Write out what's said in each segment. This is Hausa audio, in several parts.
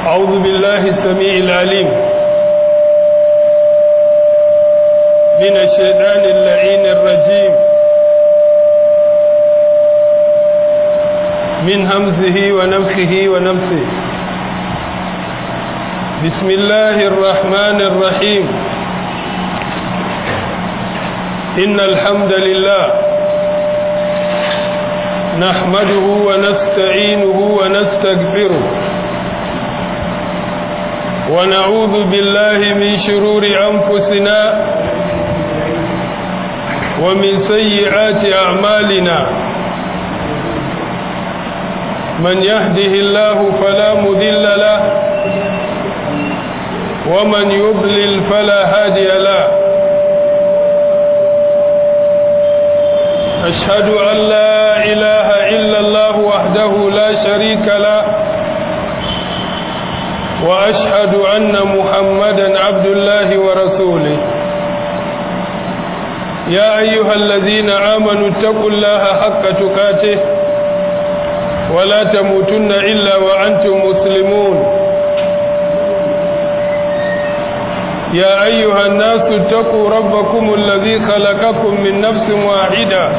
أعوذ بالله السميع العليم من الشيطان اللعين الرجيم من همزه ونفخه ونفسه بسم الله الرحمن الرحيم إن الحمد لله نحمده ونستعينه ونستغفره ونعوذ بالله من شرور أنفسنا ومن سيئات أعمالنا من يهده الله فلا مذل له ومن يضلل فلا هادي له أشهد أن لا إله إلا الله وحده لا شريك له وأشهد أن محمدا عبد الله ورسوله يا أيها الذين آمنوا اتقوا الله حق تقاته ولا تموتن إلا وأنتم مسلمون يا أيها الناس اتقوا ربكم الذي خلقكم من نفس واحدة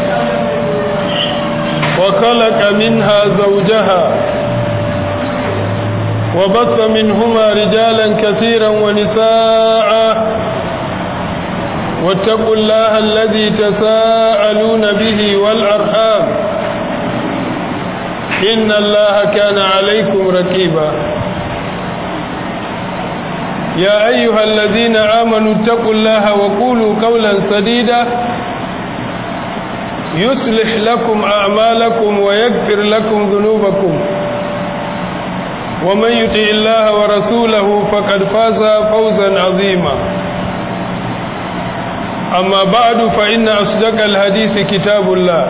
وخلق منها زوجها وبث منهما رجالا كثيرا ونساء واتقوا الله الذي تساءلون به والأرحام إن الله كان عليكم ركيبا يا أيها الذين آمنوا اتقوا الله وقولوا قولا سديدا يصلح لكم أعمالكم ويغفر لكم ذنوبكم ومن يطع الله ورسوله فقد فاز فوزا عظيما أما بعد فإن أصدق الحديث كتاب الله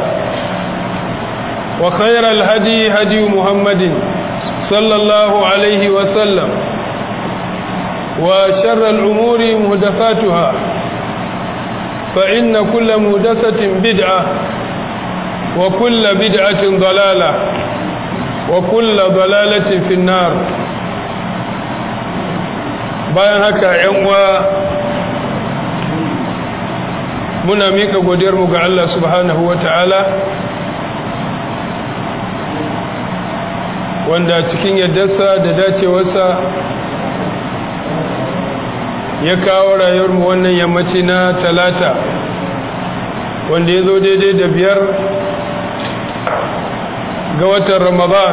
وخير الهدي هدي محمد صلى الله عليه وسلم وشر الأمور مهدفاتها فإن كل مهدسة بدعة وكل بدعة ضلالة وكل ضلالة في النار bayan haka ‘yan uwa muna mika godiyarmu ga Allah subhanahu wa ta'ala wanda cikin yardarsa da dacewarsa ya kawo rayuwarmu wannan yammaci na talata wanda ya zo daidai da biyar ga watan ramadan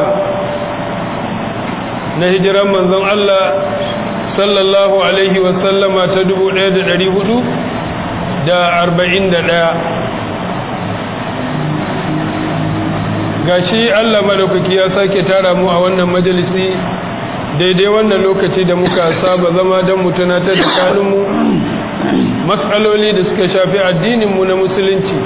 na hijiran manzon Allah sallallahu alaihi wasallama ta dubu ɗaya da ɗari hudu da arba'in da ɗaya gashi Allah madaukaki ya sake tara mu a wannan majalisi daidai wannan lokaci da muka saba zama don mu tunatar da kanunmu matsaloli da suka shafi addininmu na musulunci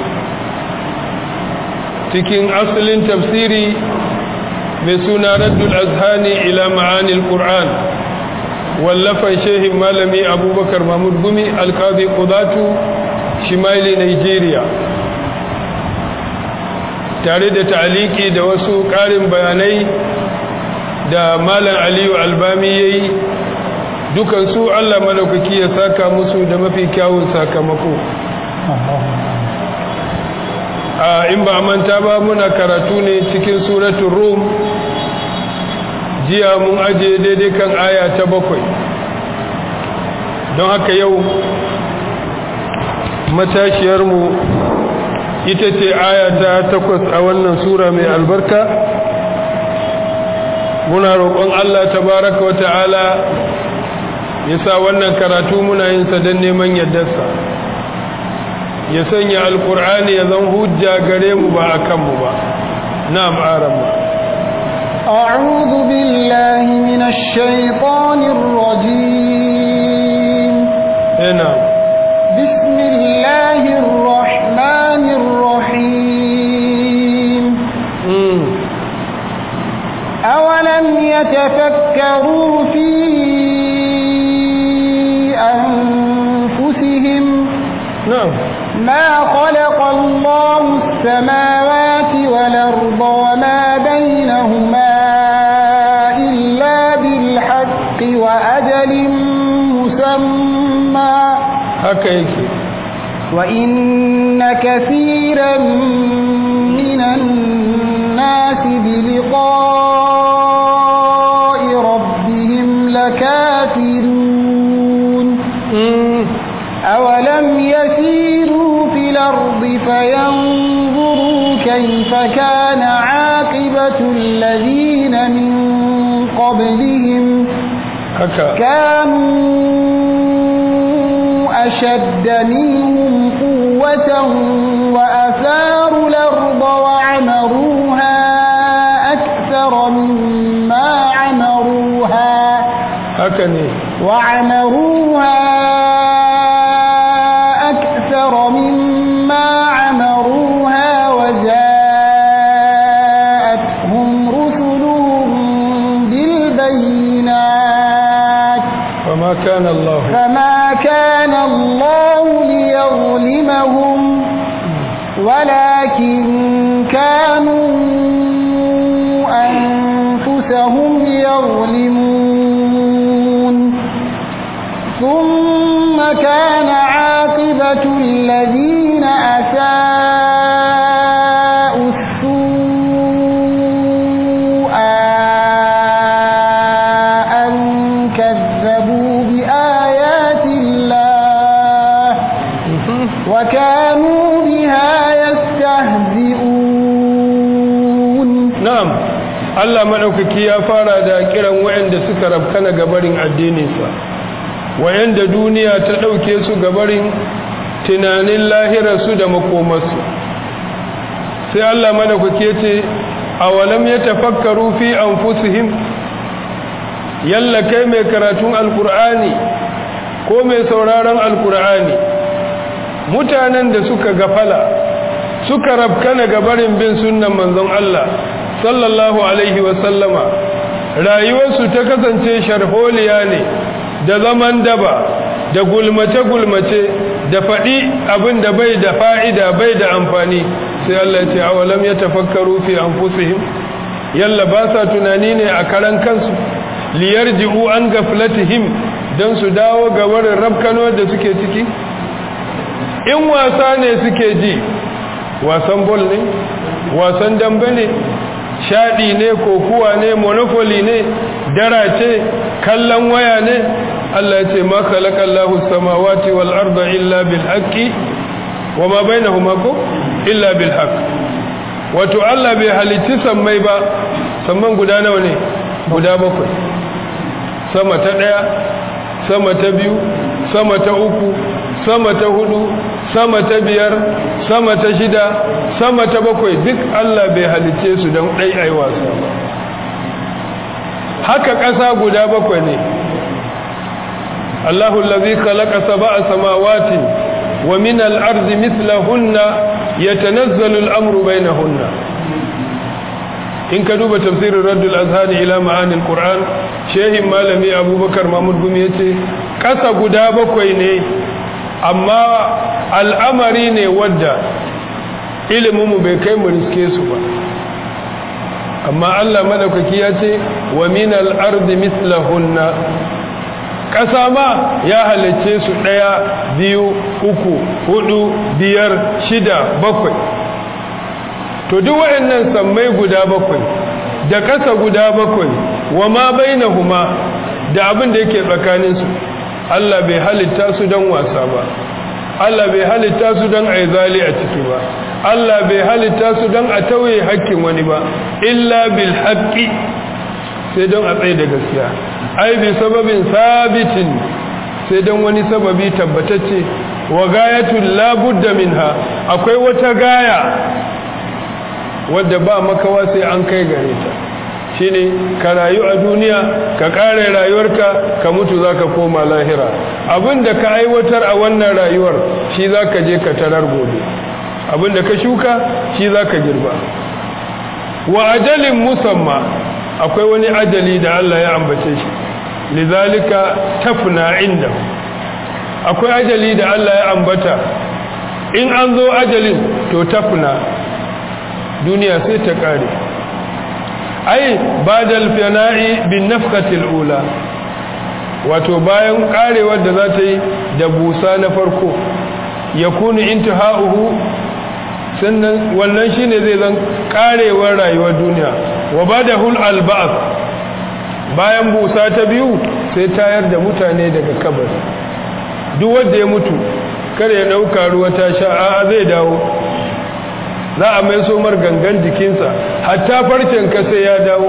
cikin asalin tafsiri mai suna raddul azhani ila ma'anil qur'an wallafan shehin malami abubakar mahmud gumi alkazi kudatu shimaili nigeria tare da ta'aliki da wasu ƙarin bayanai da malam aliyu albami ya yi dukansu allah malaukaki ya saka musu da mafi kyawun sakamako a in ba manta ba muna karatu ne cikin suratun rum jiya mun aje daidai kan aya ta bakwai don haka yau matashiyarmu ita ce aya ta takwas a wannan sura mai albarka muna roƙon Allah tabaraka wa ta'ala ya sa wannan karatu muna yin sa don neman yardarsa ya sanya alkur'ani ya zan hujja gare mu ba a kanmu ba na ma'aran أعوذ بالله من الشيطان الرجيم هنا بسم الله الرحمن الرحيم مم. أولم يتفكروا في أنفسهم نعم ما خلق الله السماوات والأرض وما بينهما إلا بالحق وأجل مسمى haka yake وإن كثيرا من الناس بلقاء ربهم لكافرون Mm, أولم يسيروا في الأرض فينظروا كيف كان عاقبة الذين من قبلهم haka كانوا أشد منهم قوة وأثاروا الأرض وعمروها أكثر مما عمروها haka ne وعمروها أكثر مما عمروها وجاءتهم رسلهم بالبينات فما كان الله فما كان الله ليظلمهم ولكن كانوا أنفسهم يظلمون ثم كان عاقبة الذين أساءوا السوء أن كذبوا بآيات الله وكانوا بها يستهزئون na'am Allah madaukaki ya fara da kiran waɗanda suka rabkana gabarin addininsa waɗanda duniya ta ɗauke su gabarin tunanin lahirarsu da makomarsu sai Allah madaukaki ya ce awalam ya tafakkaru fi anfusihim yalla kai mai karatun alkur'ani ko mai sauraron alkur'ani mutanen da suka gafala suka rabkana gabarin bin sunnan manzon Allah sallallahu alaihi wasallama rayuwarsu ta kasance sharholiya ne da zaman daba da gulmace-gulmace da faɗi abin da bai da fa'ida bai da amfani sai Allah ce awalam ya tafakkaru fi anfusihim yalla ba sa tunani ne a karan kansu liyar ji'u an gaflatihim don su dawo gabarin rabkano da suke ciki in wasa ne suke ji wasan bol ne wasan dambe ne shaɗi ne kokuwa ne monopoly ne dara ce kallon waya ne Allah ya ce ma khalaqallahu samawati wal arda illa bil haqqi wa ma bainahuma ko illa bil haqq wato Allah bai halicci sammai ba samman guda nawa ne guda bakwai sama ta daya sama ta biyu sama ta uku sama ta hudu sama ta biyar sama ta shida sama ta bakwai duk Allah bai halice su don ɗai ai wasa ba haka ƙasa guda bakwai ne Allahu allazi khalaqa sab'a samawati wa min al-ardi mithlahunna yatanazzalu al-amru bainahunna in ka duba tafsirin raddul azhani ila ma'anil qur'an shehin malami abubakar mahmud gumi yace ƙasa guda bakwai ne amma al'amari ne wadda iliminmu bai kai mu riske su ba amma Allah madaukaki ya ce wa min al-ardi mithlahunna ƙasa ma ya halicce su ɗaya biyu uku hudu biyar shida bakwai to duk waɗannan sammai guda bakwai da ƙasa guda bakwai wa ma bainahuma da abin da yake tsakaninsu Allah bai halitta su don wasa ba Allah bai halitta su don aizali a ciki ba Allah bai halitta su don a tauye hakkin wani ba illa bil haqqi sai don a tsaye da gaskiya ai bi sababin sabitin sai don wani sababi tabbatacce wa gayatul la budda minha akwai wata gaya wadda ba makawa sai an kai gare ta shine ka rayu a duniya ka kare rayuwarka ka mutu zaka koma lahira abinda ka aiwatar a wannan rayuwar shi zaka je ka tarar gobe abinda ka shuka shi zaka girba wa ajalin musamma akwai wani ajali da Allah ya ambace shi lizalika tafna inda akwai ajali da Allah ya ambata in an zo ajalin to tafna duniya sai ta kare ai badal fana'i bin nafqatil ula wato bayan karewar da za ta yi da busa na farko ya kunu intiha'uhu sannan wannan shine zai zan karewar rayuwar duniya wa badahul alba'th bayan busa ta biyu sai tayar da mutane daga kabari duk wanda ya mutu kar ya dauka ruwa ta sha a zai dawo za a mai somar gangan jikinsa hatta farcen ka sai ya dawo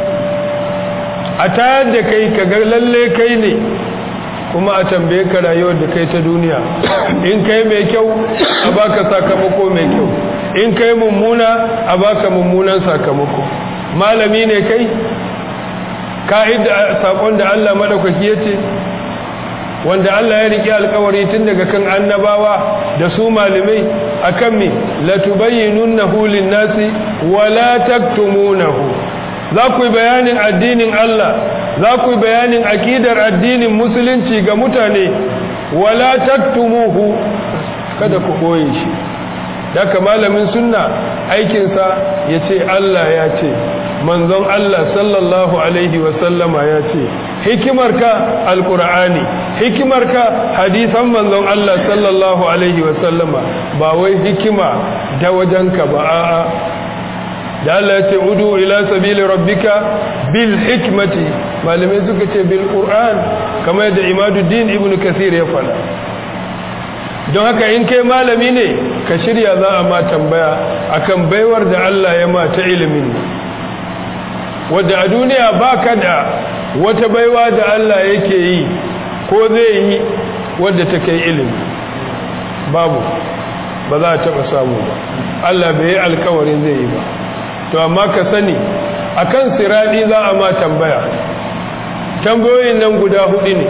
a tayar da kai ka ga lalle kai ne kuma a tambaye ka rayuwar da kai ta duniya in kai mai kyau a baka sakamako mai kyau in kai mummuna a baka mummunan sakamako malami ne kai ka'ida sakon da Allah madaukaki yace wanda Allah ya rike alkawari tun daga kan annabawa da su malamai akan me latubayyinunahu lin-nasi wa la taktumunahu za ku yi bayanin addinin Allah za ku yi bayanin akidar addinin musulunci ga mutane wala taktumuhu kada ku koye shi daga malamin sunna aikinsa ya ce Allah ya ce manzon Allah sallallahu alaihi wasallama ya ce hikimarka alkur'ani hikimarka hadisan manzon Allah sallallahu alaihi wasallama ba wai hikima da wajenka ba a'a da Allah ya ce udu ila sabili rabbika bil hikmati malamai suka ce bil qur'an kamar da imaduddin ibn kathir ya fada don haka in kai malami ne ka shirya za a ma tambaya akan baiwar da Allah ya ma ta ilimin wadda a duniya baka da wata baiwa da Allah yake yi ko zai yi wadda ta kai ilimi babu ba za a taɓa samu ba Allah bai yi alkawarin zai yi ba to amma ka sani akan siradi za a ma tambaya tambayoyin nan guda hudu ne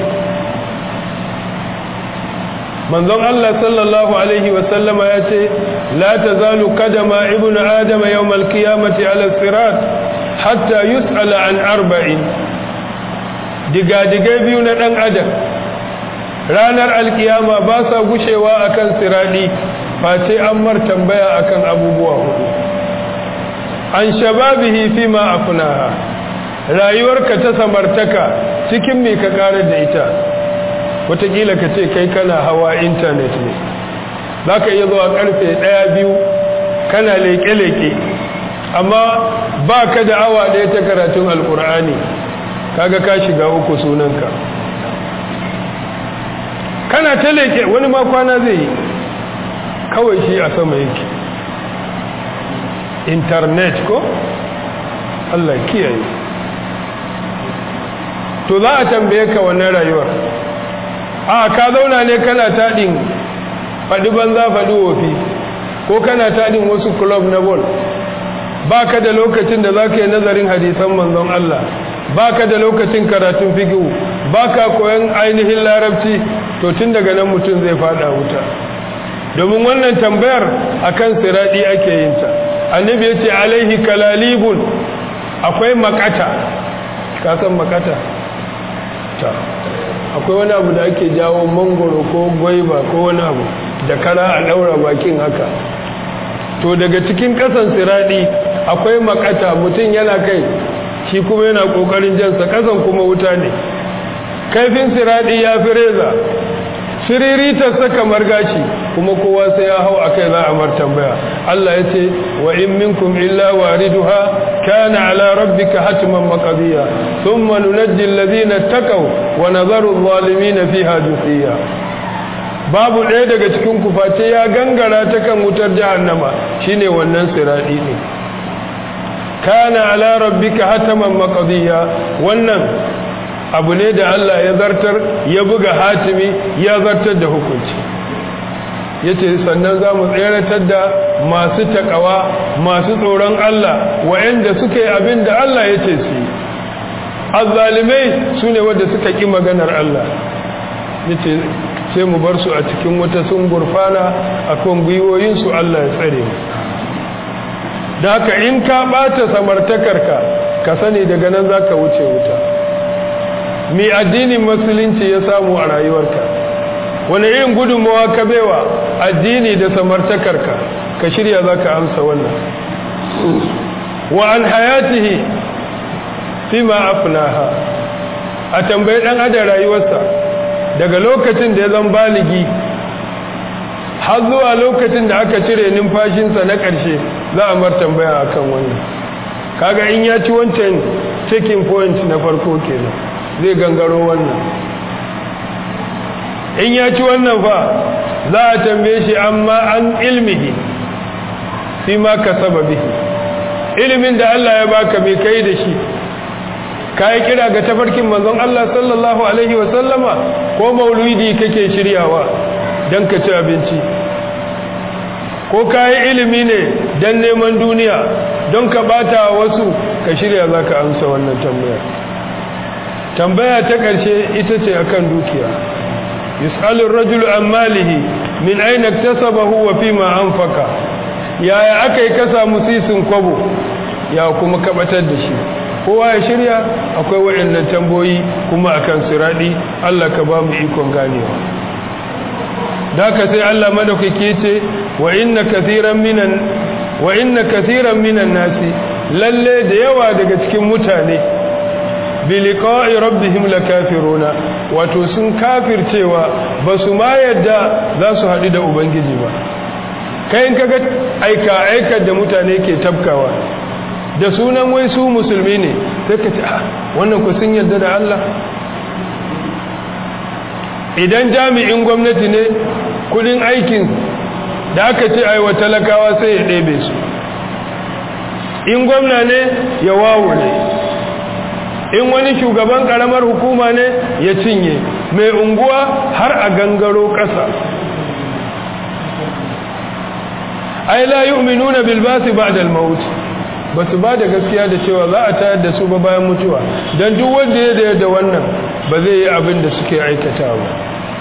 manzon Allah sallallahu alaihi wasallama ya ce la tazalu kadama ibnu adama yawmal qiyamati ala sirat hatta yus'ala an arba'in diga-digai biyu na dan adam ranar alkiyama ba sa gushewa akan siradi face an mar tambaya akan abubuwa hudu an shababihi fi ma afnaha rayuwarka ta samartaka cikin me ka kare da ita wataƙila ka ce kai kana hawa intanet ne za ka iya zuwa karfe ɗaya biyu kana leke-leke amma ba ka da awa ɗaya ta karatun alkur'ani kaga ka shiga uku sunanka kana ta leke wani ma kwana zai yi kawai shi a sama yake internet ko Allah kiyaye to za a tambaye ka wannan rayuwar a ka zauna ne kana taɗin faɗi banza faɗi wofi ko kana taɗin wasu club na bol ba ka da lokacin da za ka yi nazarin hadisan manzon Allah ba ka da lokacin karatun fikihu ba ka koyan ainihin larabci to tun daga nan mutum zai faɗa wuta domin wannan tambayar akan siraɗi ake yin ta annabi ya ce alaihi kalalibun akwai makata ka san makata ta akwai wani abu da ake jawo mangoro ko gwaiba ko wani abu da kara a daura bakin haka to daga cikin kasan siradi akwai makata mutum yana kai shi kuma yana kokarin jansa kasan kuma wuta ne kaifin siradi ya fi reza siriritarsa kamar gashi kuma kowa sai ya hau a kai za a mar tambaya Allah ya ce wa in minkum illa wariduha kana ala rabbika hatman maqdiya thumma nunajji alladhina taqaw wa nadharu adh-dhalimina fiha juthiya babu ɗaya daga cikin ku face ya gangara ta kan wutar jahannama shine wannan siradi ne kana ala rabbika hatman maqdiya wannan abu ne da Allah ya zartar ya buga hatimi ya zartar da hukunci ya ce sannan za mu tseratar da masu takawa masu tsoron Allah wa'yanda suka yi abin da Allah ya ce su yi azzalimai su ne wadda suka ƙi maganar Allah ya ce sai mu bar su a cikin wata sun gurfana a kan gwiwoyinsu Allah ya tsare mu da haka in ka ɓata samartakarka ka sani daga nan za ka wuce wuta mai addinin musulunci ya samu a rayuwarka wani irin gudunmawa ka baiwa addini da samartakarka ka shirya za ka amsa wannan wa an hayatihi fi ma afnaha a tambayi ɗan adam rayuwarsa daga lokacin da ya zan baligi har zuwa lokacin da aka cire numfashinsa na ƙarshe za a mar tambaya a kan wannan kaga in ya ci wancan checking point na farko kenan zai gangaro wannan in ya ci wannan fa za a tambaye shi amma an ilmihi fi ma ka bihi ilimin da Allah ya baka mai kai da shi ka yi kira ga tafarkin manzon Allah sallallahu alaihi wasallama ko maulidi kake shiryawa don ka ci abinci ko ka yi ilimi ne don neman duniya don ka bata wasu ka shirya za ka amsa wannan tambaya tambaya ta ƙarshe ita ce akan dukiya yus'alur rajulu an malihi min aina iktasabahu wa fima anfaqa yaya akai ka samu sisin kwabo ya kuma kabatar da shi kowa ya shirya akwai waɗannan tamboyi kuma akan siradi Allah ka ba mu ikon ganewa daka sai Allah madaukake ce wa inna kathiran minan wa inna kathiran minan nasi lalle da yawa daga cikin mutane bi liqa'i rabbihim lakafiruna wato sun kafircewa basu ma yadda za su haɗu da ubangiji ba kai in kaga aika aikar da mutane ke tabkawa da sunan wai su musulmi ne sai ka ce ah wannan ku sun yarda da Allah idan jami'in gwamnati ne kudin aikin da aka ce aiwa talakawa sai ya ɗebe su in gwamna ne ya wawure in wani shugaban ƙaramar hukuma ne ya cinye mai unguwa har a gangaro ƙasa ai la yu'minuna bil basi ba'da al maut basu ba da gaskiya da cewa za a tayar da su ba bayan mutuwa dan duk wanda ya da wannan ba zai yi abin da suke aikatawa ba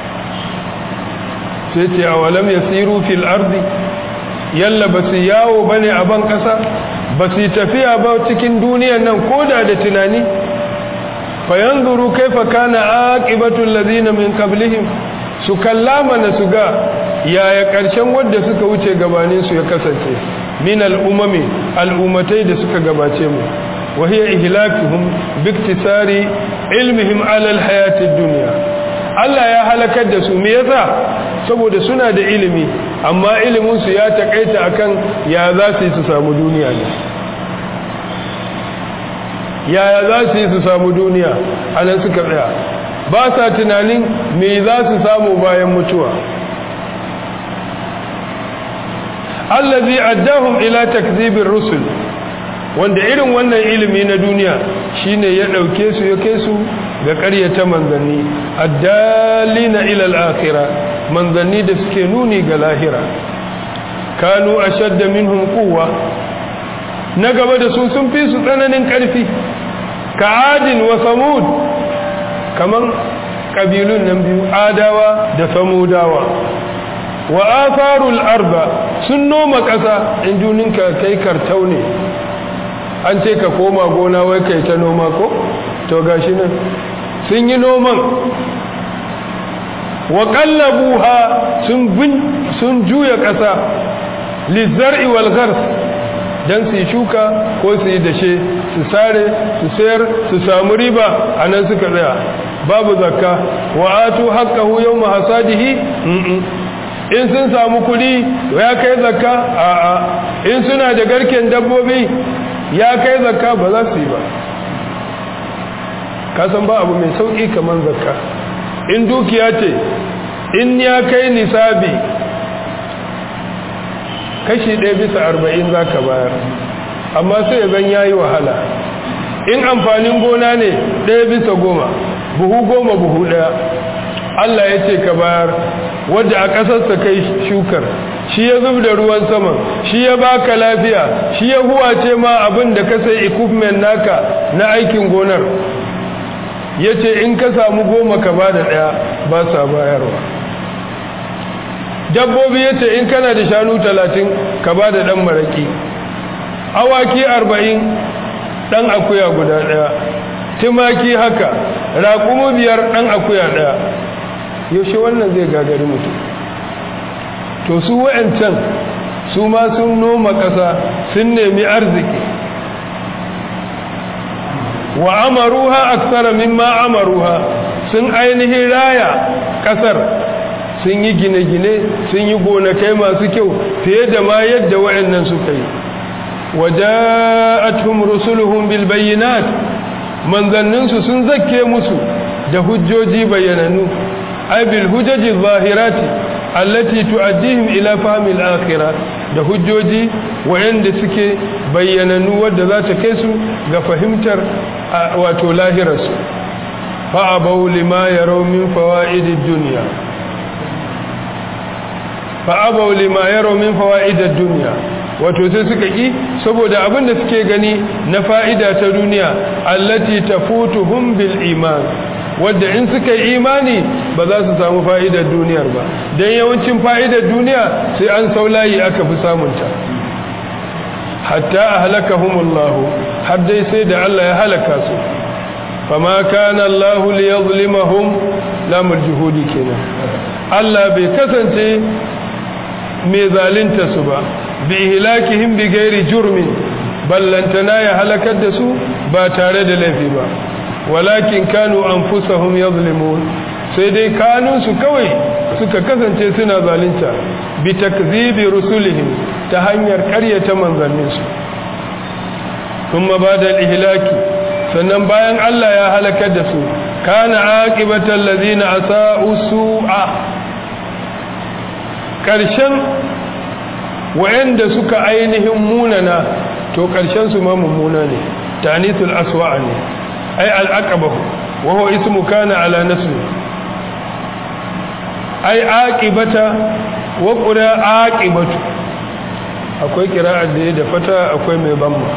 sai ce awalam yasiru fil ardi yalla basu yawo bane a ban kasa basu tafiya ba cikin duniyar nan koda da tunani fayanzuru kaifa kana aqibatul ladina min qablihim su kallama na su ga yaya ƙarshen wadda suka wuce gabaninsu ya kasance min al'umami al'ummatai da suka gabace mu wahiyar ihlakihum biktisari ilmihim alal hayatid duniya Allah ya halakar da su me yasa saboda suna da ilimi amma ilimin su ya takaita akan ya za su yi su samu duniya ne yaya za su yi su samu duniya anan suka tsaya ba sa tunanin me za su samu bayan mutuwa allazi addahum ila takzibir rusul wanda irin wannan ilimi na duniya shine ya dauke su ya kai su ga ƙaryata manzanni addalina ila al-akhirah manzanni da suke nuni ga lahira kanu ashadda minhum quwwa na gaba da su sun fi su tsananin ƙarfi ka adin wa samud kaman kabilun nan biyu adawa da samudawa wa atharul arba sun noma ƙasa in juninka kai kartau ne an ce ka koma gona wai kai ta noma ko to gashi nan sun yi noman wa qallabuha sun bin sun juya ƙasa lizar'i wal ghars dan su shuka ko su yi dashe su sare su sayar su samu riba anan suka tsaya babu zakka wa atu haqqahu yawma hasadihi in sun samu kudi ya kai zakka a'a in suna da garken dabbobi ya kai zakka ba za su yi ba kasan ba abu mai sauki kamar zakka in dukiya ce in ya kai nisabi kashi ɗaya bisa arba'in za ka bayar amma sai ya zan yayi wahala in amfanin gona ne ɗaya bisa goma buhu goma buhu ɗaya Allah ya ce ka bayar wadda a ƙasarsa kai shukar shi ya zub da ruwan saman shi ya baka lafiya shi ya huwace ma abin da ka sai equipment naka na aikin gonar ya ce in ka samu goma ka ba da ɗaya ba sa bayarwa dabbobi ya ce in kana da shanu talatin ka ba da ɗan maraƙi awaki arba'in ɗan akuya guda ɗaya tumaki haka raƙumu biyar ɗan akuya ɗaya yaushe wannan zai gagari mutum to su wa'ancan su ma sun noma ƙasa sun nemi arziki wa amaruha aksara mimma amaruha sun ainihin raya kasar sun yi gine-gine sun yi gonakai masu kyau fiye da ma yadda waɗannan suka yi waja'atuhum rusuluhum bil bayyinat manzanninsu sun zakke musu da hujjoji bayyananu ay bil hujaji zahirati allati tu'addihim ila fahmi al-akhirah da hujjoji wayanda suke bayyananu wadda za ta kai su ga fahimtar wato lahirarsu fa abaw lima yaraw min fawaid ad-dunya fa abaw lima yaraw min fawaid ad-dunya wato sai suka ki saboda abin da suke gani na fa'ida ta duniya allati tafutuhum bil iman wadda in suka yi imani ba za su samu fa'idar duniyar ba don yawancin fa'idar duniya sai an saulayi aka fi samunta hatta a halakahumullahu har dai sai da Allah ya halaka su fama kana Allahu li yadhlimahum lamul juhudi kenan Allah bai kasance mai zalunta su ba bi ihlakihim bi ghairi jurmin ballantana ya halakar da su ba tare da laifi ba walakin kanu anfusahum yazlimun sai dai kanunsu kawai suka kasance suna zalunta bi takzibi rusulihim ta hanyar ƙaryata manzanninsu kuma bada ihlaki sannan bayan Allah ya halakar da su kana aqibatal ladina asa'u su'a karshen wayanda suka ainihin munana to karshen su ma mummuna ne tanithul aswa'a ne ay al-aqabahu wa huwa ismu kana ala nasbi ay aqibata wa qura aqibatu akwai qira'ar da da fata akwai mai bamma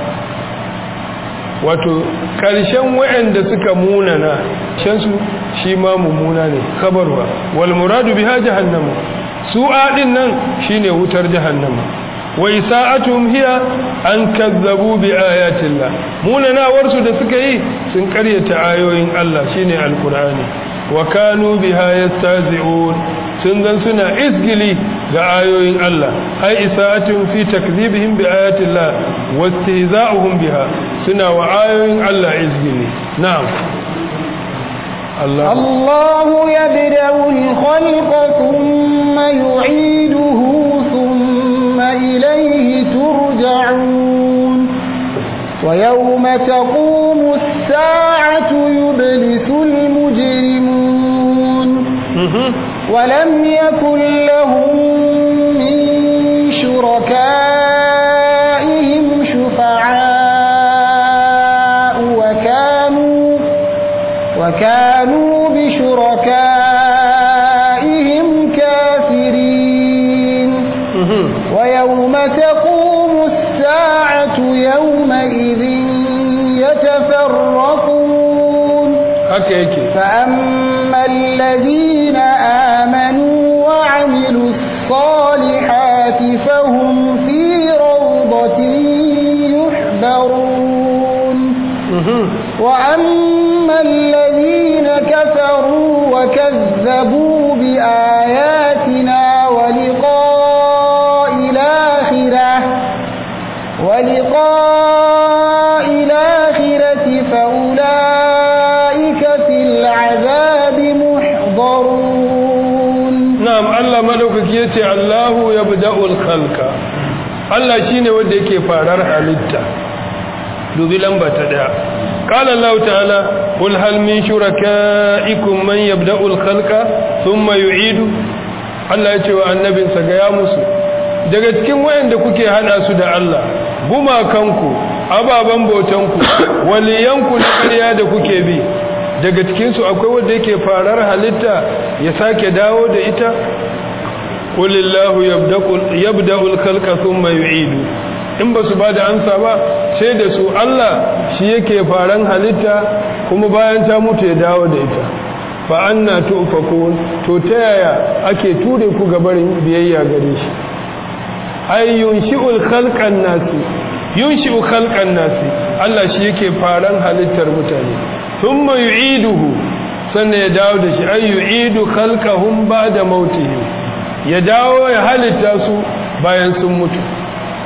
wato karshen wayanda suka munana shansu shi ma mummuna ne khabarwa wal muradu biha jahannama su'a din nan shine wutar jahannama wa isa'atuhum hiya an kazzabu bi ayatillah munanawar su da suka yi sun karyata ayoyin Allah shine alqur'ani wa kanu biha yastazi'un sun zan suna isgili ga ayoyin Allah ai isa'atuhum fi takdhibihim bi ayatillah wa istihza'uhum biha suna wa ayoyin Allah isgili na'am الله, الله يبدأ الخلق ثم يعيده ثم إليه ترجعون ويوم تقوم الساعة يبلس المجرمون ولم يكن لهم من شركائهم شفعاء وكانوا وكانوا بشركائهم كافرين ويوم تقوم الساعة يومئذ يتفرقون فأما الذين آمنوا وعملوا الصالحات فهم في روضة يحبرون وأما الذين كفروا وكذبوا بآياتنا ولقاء الآخرة ولقاء الآخرة فأولئك في العذاب محضرون نعم الله ملوك يتي الله يبدأ الخلق Allah shine wanda yake farar halitta dubi lamba ta daya قال الله تعالى قل هل من شركائكم من يبدأ الخلق ثم يعيد Allah ya ce wa annabinsa ga ya musu daga cikin wayanda kuke hada su da Allah gumakanku ababan bautanku waliyanku na ƙarya da kuke bi daga cikin su akwai wanda yake farar halitta ya sake dawo da ita qulillahu yabda'ul khalqa thumma yu'idu in ba su ba da amsa ba sai da su Allah shi yake faran halitta kuma bayan ta mutu ya dawo da ita fa anna tufakun to ta yaya ake ture ku gabarin biyayya gare shi ay yunshi'ul khalqan nasi yunshi'u khalqan nasi Allah shi yake faran halittar mutane thumma yu'iduhu sannan ya dawo da shi ay yu'idu khalqahum ba'da mautihim ya dawo ya halitta su bayan sun mutu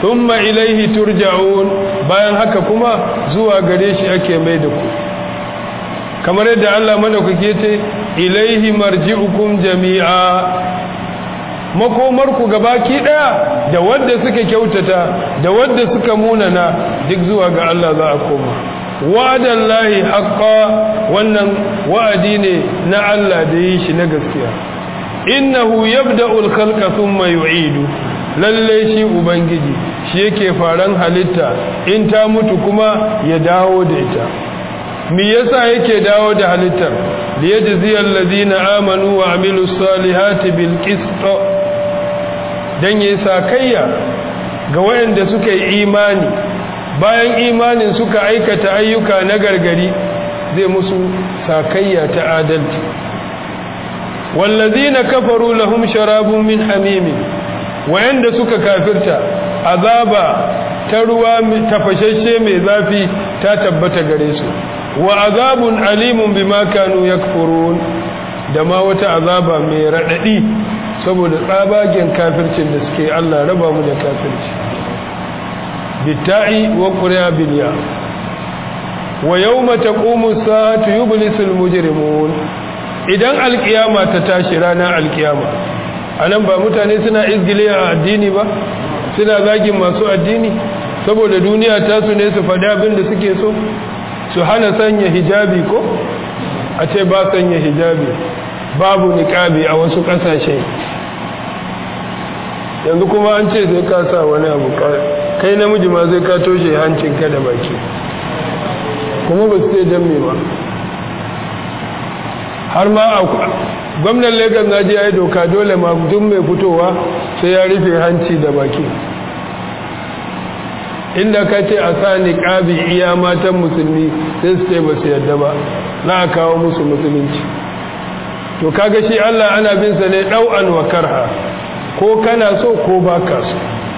thumma ilaihi turja'un bayan haka kuma zuwa gare shi ake mai da ku kamar yadda Allah madaukake ce ilaihi marji'ukum jami'a makomarku gabaki daya da wadda suka kyautata da wadda suka munana duk zuwa ga Allah za a koma wa'adan lahi haqqa wannan wa'adi ne na Allah da yi shi na gaskiya innahu yabda'u al-khalqa thumma yu'idu lalle shi ubangiji shi yake faran halitta in ta mutu kuma ya dawo da ita me yasa yake dawo da halittar liyajziyal ladina amanu wa amilus salihati bil qist dan yi sakayya ga wayanda suka yi imani bayan imanin suka aikata ayyuka na gargari zai musu sakayya ta adalci wallazina kafaru lahum sharabun min hamim wayanda suka kafirta azaba ta ruwa tafashashe mai zafi ta tabbata gare su wa azabun alimun bima kanu yakfurun da ma wata azaba mai radadi saboda tsabagen kafircin da suke Allah raba mu da kafirci bitta'i wa qur'a bilya wa yawma taqumu as-sa'atu yublisul mujrimun idan alkiyama ta tashi ranar alkiyama anan ba mutane suna izgile a addini ba suna zagin masu addini saboda duniya ta su ne su faɗi abin da suke so su hana sanya hijabi ko a ce ba sanya hijabi babu niƙabi a wasu ƙasashe yanzu kuma an ce sai ka sa wani abu kai namiji ma zai ka toshe hancinka da baki kuma ba su ce don me ba har ma a gwamnan lagos na ji ya yi doka dole ma duk mai fitowa sai ya rufe hanci da baki inda ka ce a sa niƙabi iya matan musulmi sai su ce ba su yadda ba na a kawo musu musulunci to kaga shi Allah ana bin sa ne ɗau'an wa karha ko kana so ko ba ka so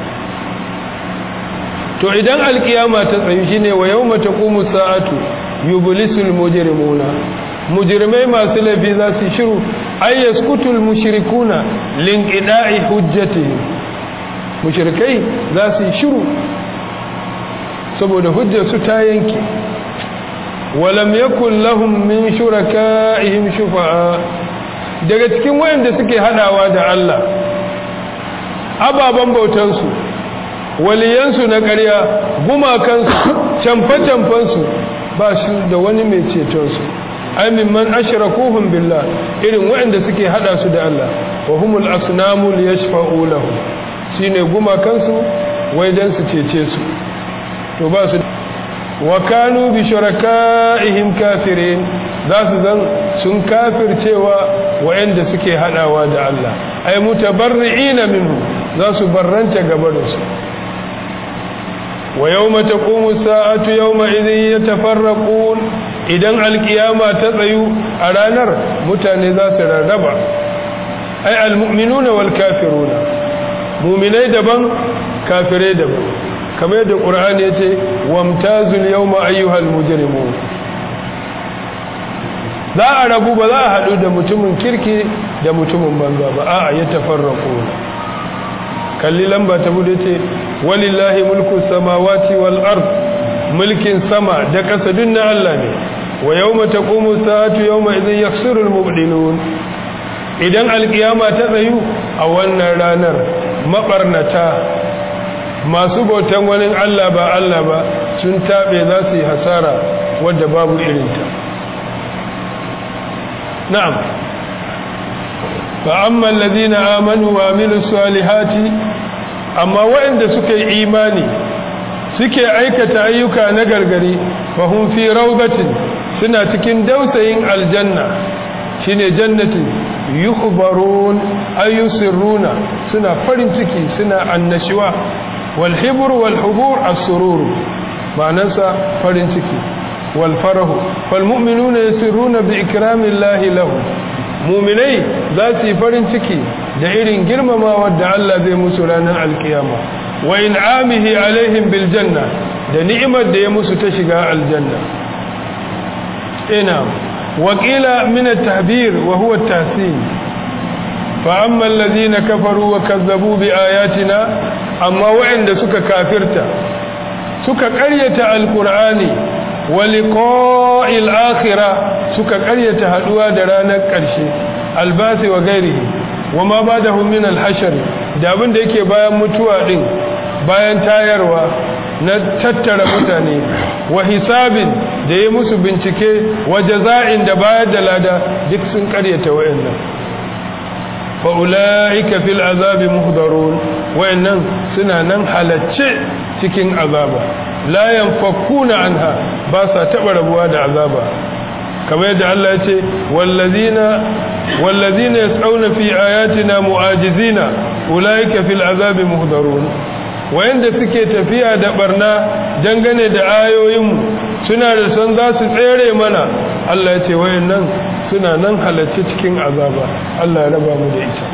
to idan alkiyama ta tsayu shine wa yawma taqumu sa'atu yublisul mujrimuna mujrimai masu laifi za su shiru ay yaskutul mushrikuna linqida'i hujjatihim mushrikai za su shiru saboda hujjarsu ta yanke walam yakun lahum min shuraka'ihim shufa'a daga cikin wayanda suke hadawa da Allah ababan bautansu waliyansu na ƙarya gumakansu camfe-camfensu ba shi da wani mai cetonsu ai mimman ashrakuhum billah irin wayanda suke hada su da Allah wa humul asnamu liyashfa'u lahum shine gumakansu wai dan su cece su to ba su wa kanu bi shuraka'ihim kafirin za su zan sun kafircewa wa'anda suke hadawa da Allah ay mutabarri'ina minhu za su barranta gabarinsu wa yawma taqumu sa'atu yawma idhin yatafarraqun idan alkiyama ta tsayu a ranar mutane za su rarraba ay almu'minuna wal kafiruna mu'minai daban kafirai daban kamar yadda ƙura'ani ya ce wamtazul yau ma'ayyuhal mujrimun za a rabu ba za a haɗu da mutumin kirki da mutumin banza ba a ya tafarraku kalli lamba ta bude ce walillahi mulku samawati wal ard mulkin sama da ƙasa duk na Allah ne wa yawma taqumu sa'atu yawma idhin yakhsiru al mubdilun idan alkiyama ta tsayu a wannan ranar mabarnata masu bautan wani Allah ba Allah ba sun taɓe za su yi hasara wadda babu irinta na'am fa amma alladhina amanu wa amilus salihati amma waɗanda suka yi imani suke aikata ayyuka na gargari fa hum fi rawdatin suna cikin dausayin aljanna shine jannatin yukhbarun ayyusirruna suna farin ciki suna annashuwa والحبر والحبور السرور معناه فرن ciki والفرح فالمؤمنون يسرون بإكرام الله لهم muminai za su yi farin ciki da irin girmamawa da Allah zai musu ranar alkiyama wa in'amihi alaihim bil janna da ni'imar da ya musu ta shiga aljanna ina wa qila min at-tahbir wa huwa at-tahsin fa amma allazina kafaru wa kazzabu bi ayatina amma wa'anda suka kafirta suka ƙaryata alqur'ani wa liqa'il akhirah suka ƙaryata haduwa da ranar ƙarshe albasi wa gairihi wa ma badahum min alhashr da abin da yake bayan mutuwa din bayan tayarwa na tattara mutane wa hisabin da ya musu bincike wa jaza'in da bayar da lada duk sun karyata wayannan fa ulaika fil azabi muhdarun wayannan suna nan halacce cikin azaba la yanfakuna anha ba sa taba rabuwa da azaba kamar yadda Allah ya ce wallazina wallazina yas'auna fi ayatina mu'ajizina ulaika fil azabi muhdarun wayanda suke tafiya da barna dangane da ayoyinmu suna da san za su tsere mana Allah ya ce wayannan suna nan halarci cikin azaba Allah ya raba mu da ita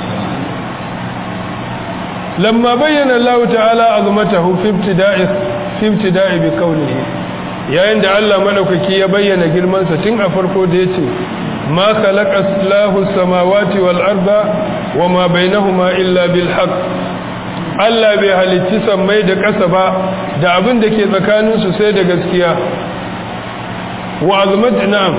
lamma bayyana Allah ta'ala azmatahu fi ibtida'i fi ibtida'i bi qawlihi yayin da Allah madaukaki ya bayyana girman sa tun a farko da yace ma khalaqa Allahu samawati wal arda wama bainahuma illa bil haqq Allah bai halicci sammai da ƙasa ba da abin da ke tsakaninsu sai da gaskiya wa azumati na'am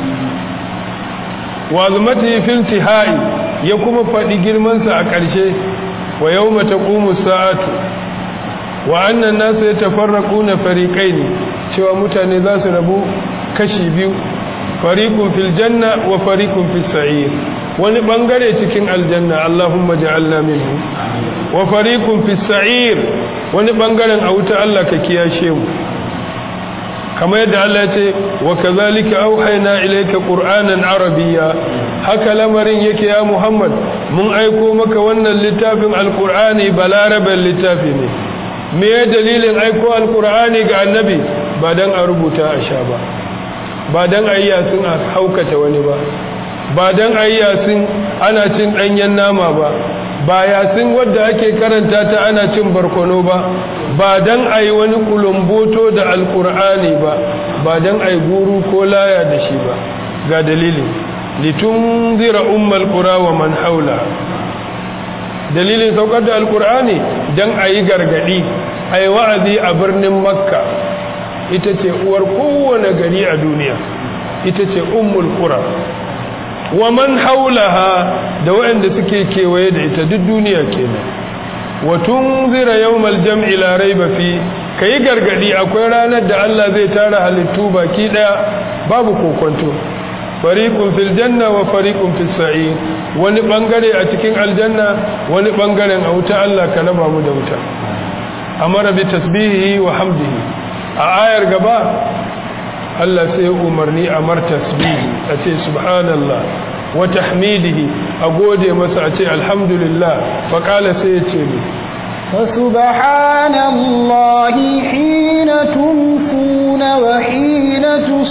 wa azumati fil tihai ya kuma faɗi girmansa a ƙarshe wa yawma taqumu sa'atu wa annan nasu yatafarraquna fariqaini cewa mutane za su rabu kashi biyu fariqun fil janna wa fariqun fis sa'ir wani bangare cikin aljanna Allahumma ja'alna minhu wa fariqun fis sa'ir wani bangaren a wuta Allah ka kiyashe mu kamar yadda Allah ya ce wa kadhalika auhayna ilayka qur'anan arabiyya haka lamarin yake ya Muhammad mun aiko maka wannan littafin alqur'ani balaraban littafi ne me ya dalilin aiko alqur'ani ga annabi ba dan a rubuta a sha ba ba dan ayyasin a haukata wani ba ba don a yi yasin ana cin ɗanyen nama ba ba yasin wadda ake karanta ta ana cin barkono ba ba don a yi wani kulumboto da alkur'ani ba ba don a yi guru ko laya da shi ba ga dalilin litun zira ummal kura wa man haula dalilin saukar da alkur'ani don a yi gargadi a yi wa'azi a birnin makka ita ce uwar kowane gari a duniya ita ce ummul kura wa man haulaha da waɗanda suke kewaye da ita duk duniya kenan wa tunzira yawmal jam'i la raiba fi kai gargadi akwai ranar da Allah zai tara halittu baki daya babu kokonto fariqun fil janna wa fariqun fis sa'ir wani bangare a cikin aljanna wani bangaren a wuta Allah ka raba mu da wuta amara bi tasbihi wa hamdihi a ayar gaba Allah sai ya umarni a mar tasbihi a ce subhanallah wa tahmidihi a gode masa a ce alhamdulillah fa kala sai ya ce ni فسبحان الله حين تمسون وحين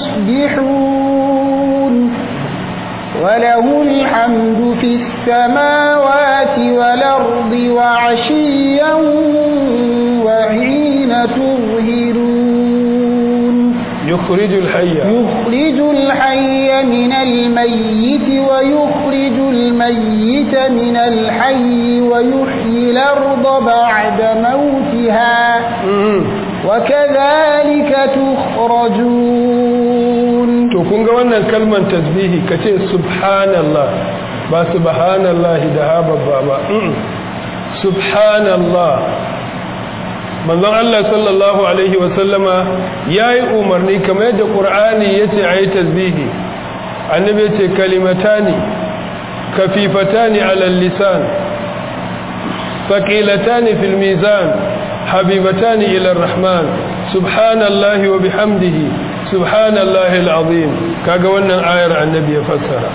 تصبحون وله الحمد في السماوات والأرض وعشيا وحين تظهرون يخرج الحي يخرج الحي من الميت ويخرج الميت من الحي ويحيي الأرض بعد موتها وكذلك تخرجون to kun ga wannan kalmar tasbihi kace subhanallah ba subhanallah da hababba ba subhanallah manzon Allah sallallahu alaihi wasallama yayi umarni kamar yadda Qur'ani yace ayi tasbihi annabi yace kalimatani kafifatani ala lisan thaqilatani fil mizan habibatani ila arrahman subhanallahi wa bihamdihi subhanallahi alazim kaga wannan ayar annabi ya fassara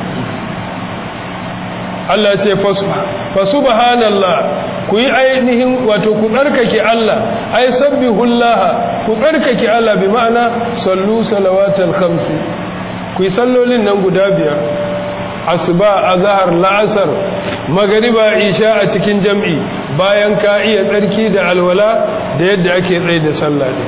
Allah ce fa subhanallah ku yi ainihin wato ku tsarkake Allah ai sabbihullah ku tsarkake Allah bi ma'ana sallu salawatal khamsi ku yi sallolin nan guda biyar asuba azhar la'asar magriba isha a cikin jam'i bayan ka iya tsarki da alwala da yadda ake tsaye da sallah ne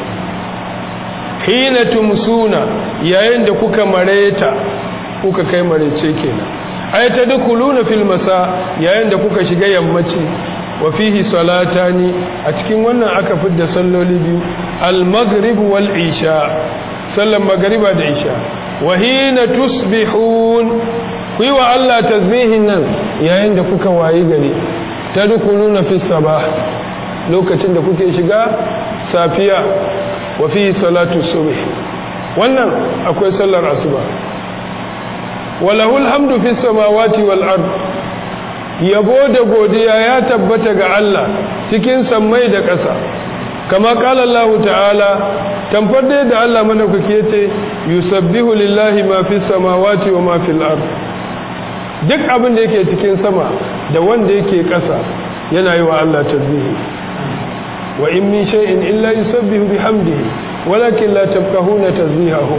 hina tumsuna yayin da kuka mareta kuka kai marece kenan ay tadkhuluna fil masa yayin da kuka shiga yammaci wa fihi salatani a cikin wannan aka fidda salloli biyu al-maghrib wal isha sallan magriba da isha wa hina tusbihun ku yi wa Allah tasbihin nan yayin da kuka wayi gari tadkhuluna fis sabah lokacin da kuke shiga safiya wa fihi salatu subh wannan akwai sallar asuba walahul hamdu fis samawati wal ard yabo da godiya ya tabbata ga Allah cikin sammai da ƙasa kama kala Allah ta'ala tamfar da Allah madaukaki yace yusabbihu lillahi ma fis samawati wa ma fil ard duk abin da yake cikin sama da wanda yake ƙasa yana yi wa Allah tasbihi wa in min shay'in illa yusabbihu bihamdihi walakin la tafqahuna tasbihahum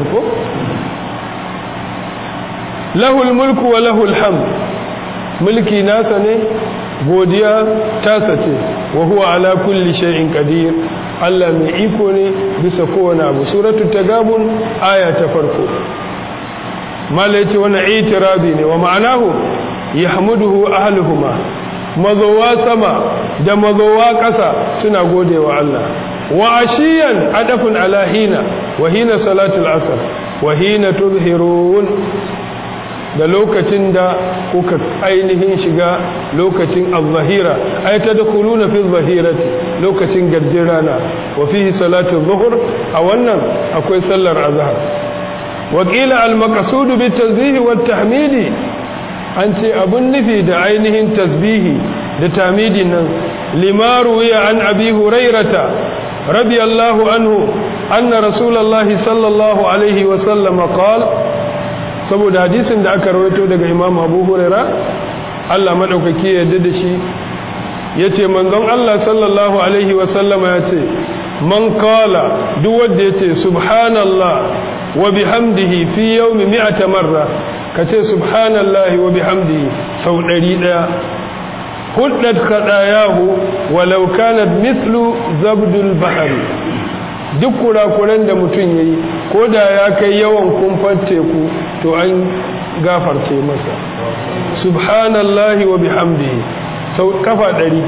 lahul mulku wa lahul hamd mulki nasa ne godiya tasa ce wa huwa ala kulli shay'in qadir Allah mai iko ne bisa kowane abu suratul tagabun aya ta farko mala yace wannan itirabi ne wa ma'anahu yahmuduhu ahluhuma mazowa sama da mazowa ƙasa suna godewa Allah wa ashiyan adafun ala hina wa hina salatul asr wa hina tuzhirun da lokacin da kuka ainihin shiga lokacin al-zahira ay tadkhuluna fi al-zahirati lokacin garjin rana wa fihi salatu dhuhr a wannan akwai sallar azhar wa qila al-maqsud bi tasbih wa tahmidi an ce abun nufi da ainihin tasbihi da tamidi nan limaru ya an abi hurairata radiyallahu anhu anna rasulullahi sallallahu alaihi wa sallam qala saboda hadisin da aka rawaito daga imam abu huraira Allah maɗaukaki ya yarda da shi ya ce manzon Allah sallallahu alaihi wasallama ya ce man kala duk wanda ya ce subhanallah wa bihamdihi fi yawmi mi'ata marra ka ce subhanallah wa bihamdihi sau ɗari ɗaya huddat khadayahu walau kanat mithlu zabdul bahari duk kurakuran da mutum ya yi ko da ya kai yawan kumfar teku to an gafarce masa subhanallahi wa bihamdihi sau kafa ɗari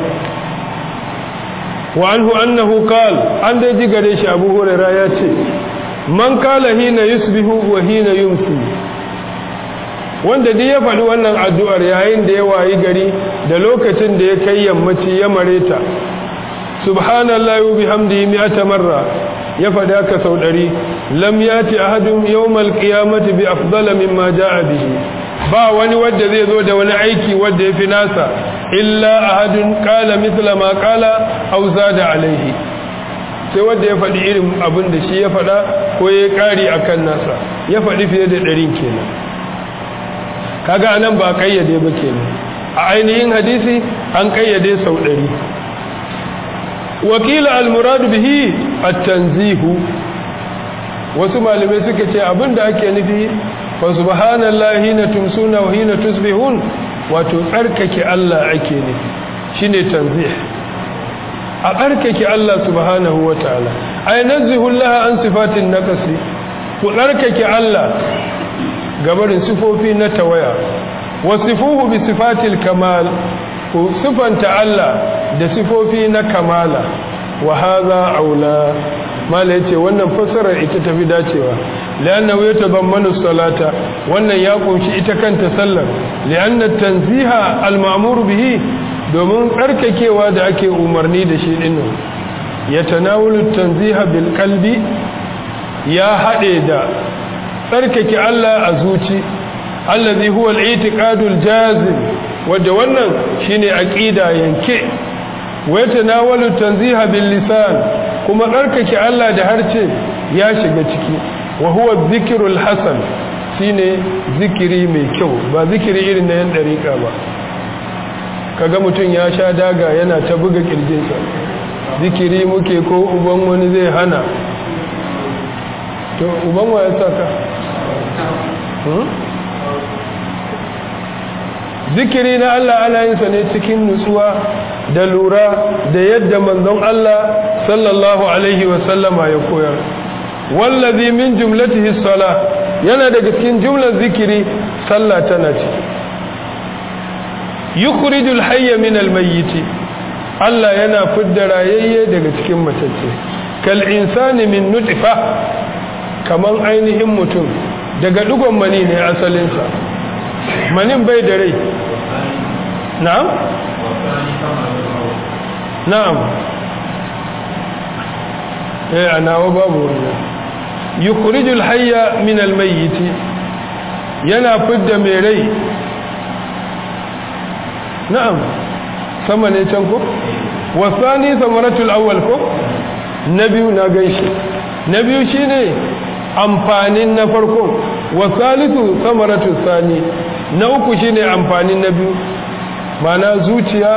wa anhu annahu qal an dai ji gare shi abu huraira ya ce man kala hina yusbihu wa hina yumsi wanda duk ya faɗi wannan addu'ar yayin da ya wayi gari da lokacin da ya kai yammaci ya mareta subhanallahi wa bihamdihi mi'ata marra ya faɗi haka sau ɗari lam yati ahadun yawmal qiyamati bi afdala mimma jaa bihi ba wani wanda zai zo da wani aiki wanda yafi nasa illa ahadun qala mithla ma qala aw zada alaihi sai wanda ya faɗi irin abin da shi ya faɗa ko ya ƙari akan nasa ya faɗi fiye da ɗarin kenan kaga anan ba kayyade ba kenan a ainihin hadisi an kayyade sau ɗari wakila almuradu bihi at-tanzihu wasu malamai suka ce abinda ake nufi fa subhanallahi hina tumsuna wa hina tusbihun wato tsarkake Allah ake nufi shine tanzih a tsarkake Allah subhanahu wataala ay nazihu Allah an sifatin naqsi ku tsarkake Allah gabarin sifofi na tawaya wasifuhu bi sifatil kamal ku sifanta Allah da sifofi na kamala wa haza aula mala yace wannan fassarar ita tafi dacewa lianna wa yatabammanu salata wannan ya kunshi ita kanta sallar lianna tanziha al-ma'mur bihi domin tsarkakewa da ake umarni da shi dinnan yatanawulu tanziha bil qalbi ya hade da tsarkake Allah a zuci allazi huwa al-i'tiqadul jazim wadda wannan shine aqida yanke wa yatanawalu tanziha bil lisan kuma tsarkake Allah da harce ya shiga ciki wa huwa dhikrul hasan shine zikiri mai kyau ba zikiri irin na yan dariƙa ba kaga mutum ya sha daga yana ta buga kirjinsa zikiri muke ko uban wani zai hana to uban wa ya saka zikiri na Allah ana yin sa ne cikin nutsuwa da lura da yadda manzon Allah sallallahu alaihi wa sallama ya koyar wallazi min jumlatihi salah yana daga cikin jumlar zikiri sallah tana ciki yukhrijul hayya min al-mayyit Allah yana fidda rayayye daga cikin matacce kal insani min nutfa kaman ainihin mutum daga dugon mani ne asalinsa manin bai da rai na'am na'am eh anawa babu wannan yukhrijul hayya min al-mayyit yana fidda mai rai na'am sama ne can ko wasani samaratul awwal ko na biyu na ganshi na biyu shine amfanin na farko wasalisu samaratul sani na uku shine amfanin na biyu mana zuciya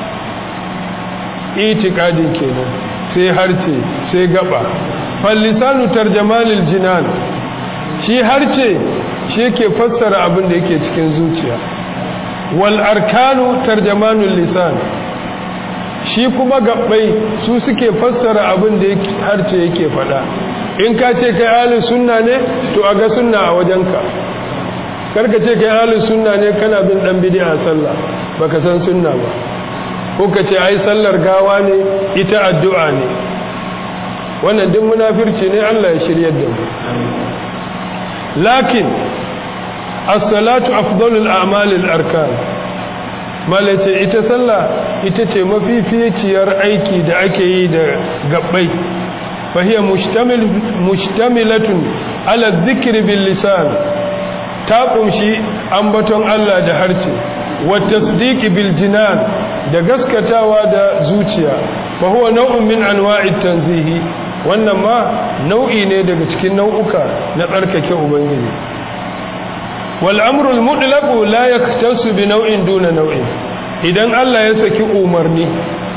itikadin kenan sai harce sai gaba fallisanu tarjamalil jinan shi harce shi ke fassara abin da yake cikin zuciya wal arkanu tarjamanul lisan shi kuma gabbai su suke fassara abin da harce yake fada in ka ce kai ahlus sunna ne to a ga sunna a wajenka karka ce kai ahlus sunna ne kana bin dan bid'a sallah baka san sunna ba ko ka ce ai sallar gawa ne ita addu'a ne wannan duk munafirci ne Allah ya shiryar da mu lakin as-salatu afdalul a'malil arkan malace ita sallah ita ce mafificiyar aiki da ake yi da gabbai fahiya mustamil mustamilatun ala dhikri bil lisan ta kunshi ambaton Allah da harce wa tasdiqi bil jinan da gaskatawa da zuciya fa huwa naw'un min anwa'it tanzihi wannan ma nau'i ne daga cikin nau'uka na tsarkake ubangiji wal amru al mutlaq la yaktasu bi naw'in duna naw'in idan Allah ya saki umarni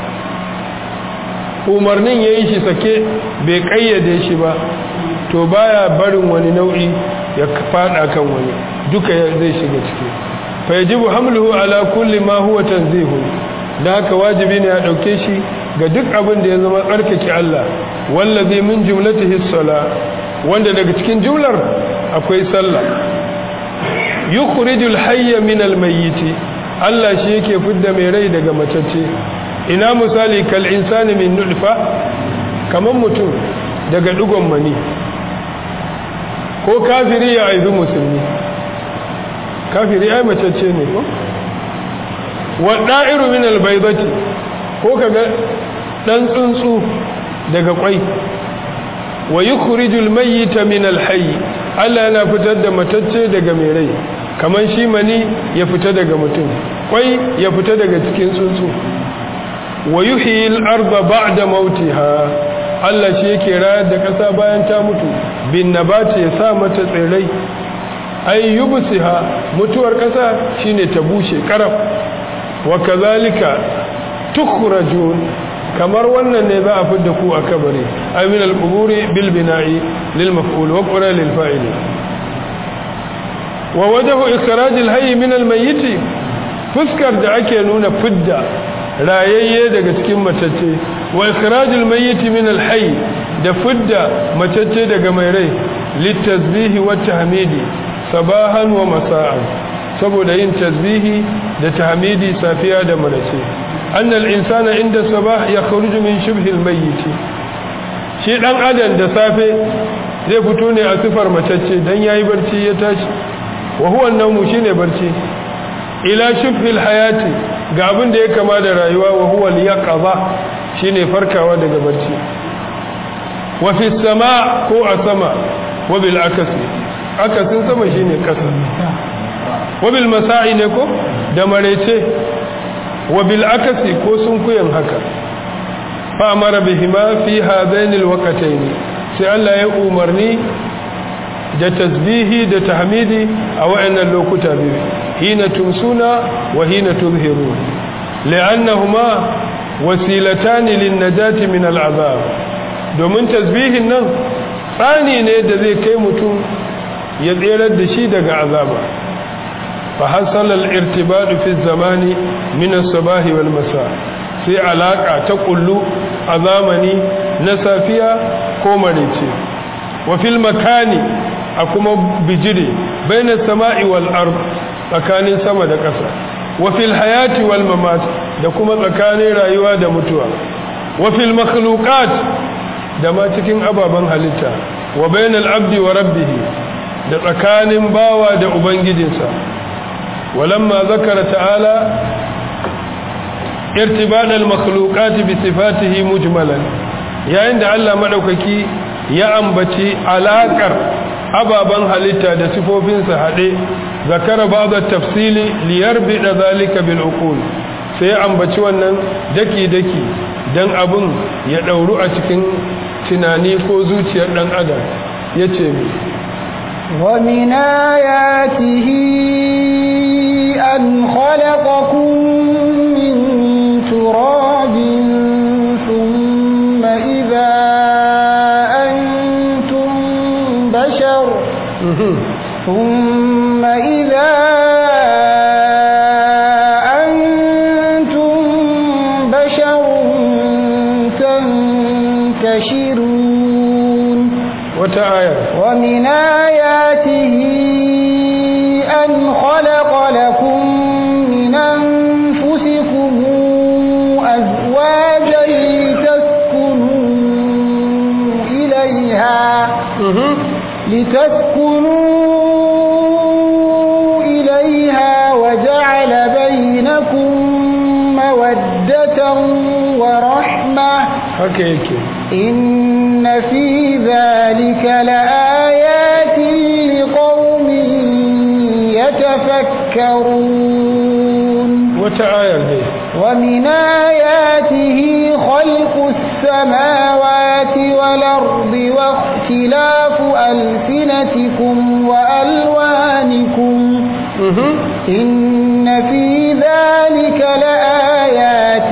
umarnin yayi shi sake bai kayyade shi ba to baya barin wani nau'i ya fada kan wani duka zai shiga ciki fa yajibu hamluhu ala kulli ma huwa tanzihu da haka wajibi ne a dauke shi ga duk abin da ya zama tsarkake Allah wallazi min jumlatihi sala wanda daga cikin jumlar akwai sallah yukhrijul hayya min almayyit Allah shi yake fidda mai rai daga matacce ina misali kal insani min nutfa kaman mutum daga dugon mani ko kafiri ya aizu musulmi kafiri ai macece ne ko wa da'iru min albaydati ko kaga dan tsuntsu daga kwai wa yukhrijul mayyita min alhayy Allah yana fitar da matacce daga mai rai kaman shi mani ya fita daga mutum kwai ya fita daga cikin tsuntsu wa yuhyil arda ba'da mautiha Allah shi yake rayar da ƙasa bayan ta mutu bin nabati ya sa mata tsirrai ay yubsiha mutuwar ƙasa shine ta bushe karaf wa kazalika tukhrajun kamar wannan ne za a fidda ku a kabari ay min al-quburi bil bina'i lil maf'ul wa qura lil fa'il wa wajhu ikhraj al-hayy min al-mayyit fuskar da ake nuna fidda rayayye daga cikin matacce wa ikhrajul mayyit min al-hayy da fidda matacce daga mai rai litasbihi wa tahmidi sabahan wa masa'an saboda yin tasbihi da tahmidi safiya da marace annal insana inda sabah yakhruju min shibhi al-mayyit shi dan adam da safe zai fito ne a sifar matacce dan yayi barci ya tashi wa huwa an-nawmu shine barci ila shibhi al-hayati ga abin da ya kama da rayuwa wa huwa liyaqaza shine farkawa daga barci wa fi sama ko a sama wa bil akasi akasin sama shine kasa wa bil masa'i ne ko da marece wa bil akasi ko sun kuyan haka fa amara bihima fi hadain al waqtayn sai Allah ya umarni da tasbihi da tahmidi a wayannan lokuta biyu hina tumsuna wa hina tuzhirun li'annahuma wasilatan lin-najati min al-'adhab domin tasbihin nan tsani ne da zai kai mutum ya tserar da shi daga azaba fa hasala al-irtibad fi zamani min as-sabah wal masa sai alaka ta kullu a zamani na safiya ko marice wa fil makani a kuma bijire baina sama'i wal ard tsakanin sama da ƙasa wa fil hayati wal mamat da kuma tsakanin rayuwa da mutuwa wa fil makhluqat da ma cikin ababen halitta wa bainal abdi wa rabbih da tsakanin bawa da ubangijinsa walamma zakara ta'ala irtibad al makhluqat bi sifatihi mujmalan yayin da Allah madaukaki ya ambaci alakar ababen halitta da sifofinsa haɗe zakara ba'da tafsili liyarbi da zalika bil uqul sai ambaci wannan daki daki dan abun ya dauru a cikin tunani ko zuciyar dan adam yace mi wa min ayatihi an khalaqakum min turabin thumma idha antum bashar ثم إذا أنتم بشر تنتشرون وتعالى ومن آياته أن خلق لكم من أنفسكم أزواجا لتسكنوا إليها لتسكنوا إليها وجعل بينكم مودة ورحمة haka yake إن في ذلك لآيات لقوم يتفكرون wata ayar dai ومن آياته خلق السماوات والأرض واختلاف ألسنتكم وألوانكم إن في ذلك لآيات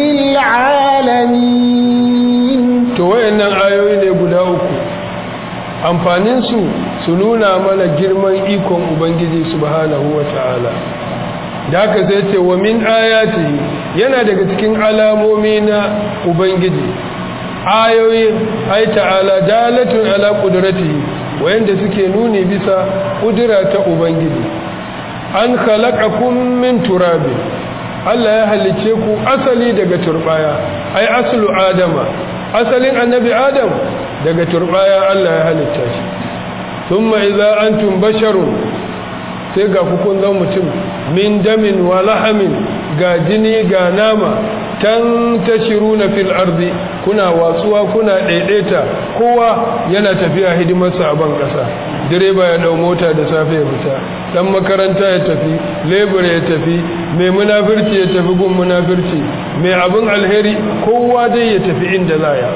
للعالمين to wayannan ayoyi ne guda uku amfanin su su nuna mana girman ikon ubangiji subhanahu wata'ala da haka sai ce wa min ayati yana daga cikin alamomi na ubangiji ayoyi ai ta'ala dalatun ala qudratihi wayanda suke nuni bisa kudura ta ubangiji an khalaqakum min turabin Allah ya halice ku asali daga turbaya ai aslu adama asalin annabi adam daga turbaya Allah ya halitta shi thumma idza antum basharun sai ga kun zan mutum min damin wa lahamin ga jini ga nama tan tashiruna fil ardi kuna watsuwa kuna daidaita kowa yana tafiya hidimarsa a ban kasa direba ya dau mota da safe ya fita dan makaranta ya tafi lebur ya tafi mai munafirci ya tafi gun munafirci mai abin alheri kowa dai ya tafi inda zaya